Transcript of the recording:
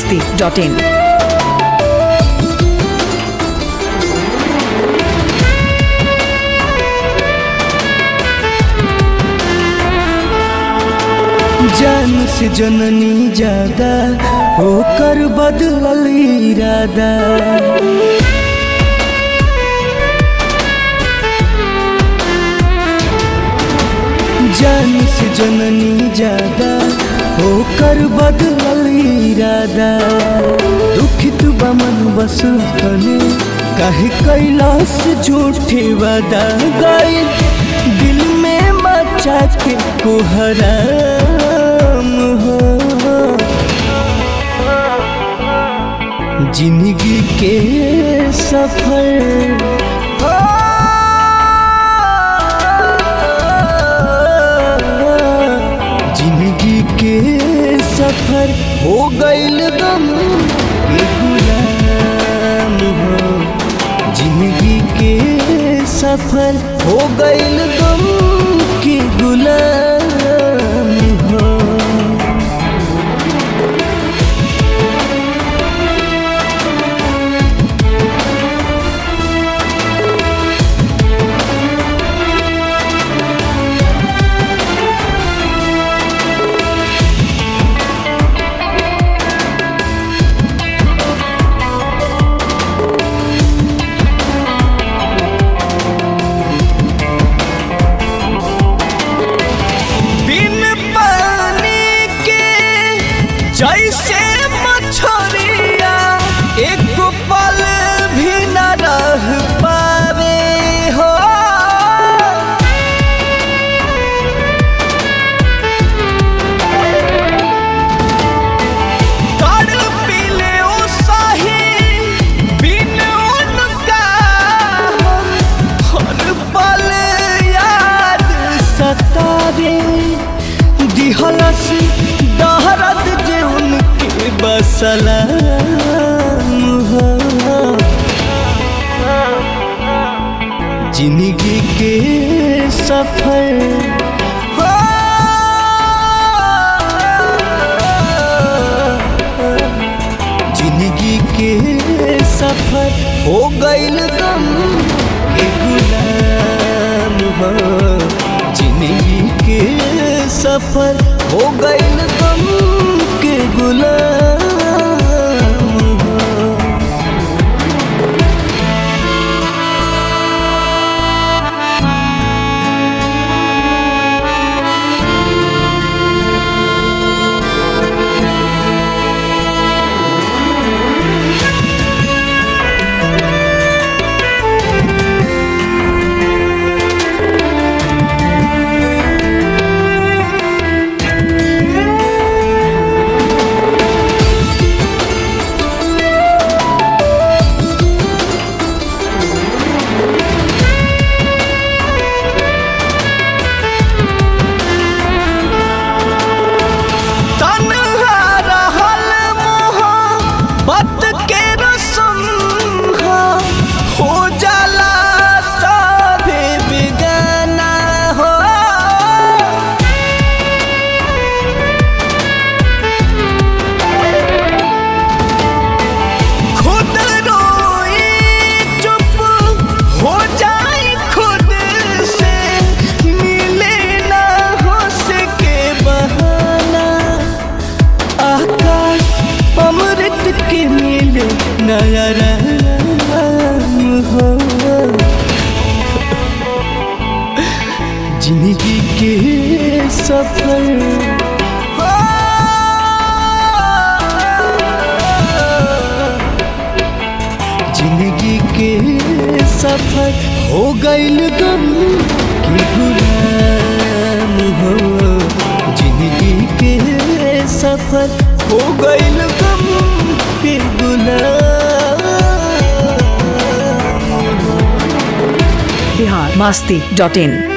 masti.in. जान से जननी ज्यादा होकर बदलल इरादा जान से जननी ज्यादा होकर बदलल इरादा दुखित बमन बस तने काहे कैलाश झूठे वादा गए दिल में मचा के कोहराम हो जिंदगी के सफर जिंदगी के सफर हो गईल गम के गुलाम हो जिंदगी के सफर हो गईल गम के गुलाम हो बिन पानी के जैसे मछरिया एक पल भी न रह पावे हो तड़पिले ओ साही बिन उनका हर पल याद सतावे दिहलस दहरत जे उनके बसला जिंदगी के सफर जिंदगी के सफर हो गईल गम के गुलाम हो जिंदगी के सफर हो गईल गम के गुलाम हो तन्हा रहल मोहब्बत के रसम हा, हो जाला सभे बेगाना हो खुद रोई चुप हो जाए खुद से मिले ना हो सके बहाना आकाश अमृत के मिले नया राम हो जिंदगी के सफर जिंदगी के सफर हो गईल गम के गुलाम हो जिंदगी के सफर हो गईल गम के गुलाम Bihar masti.in.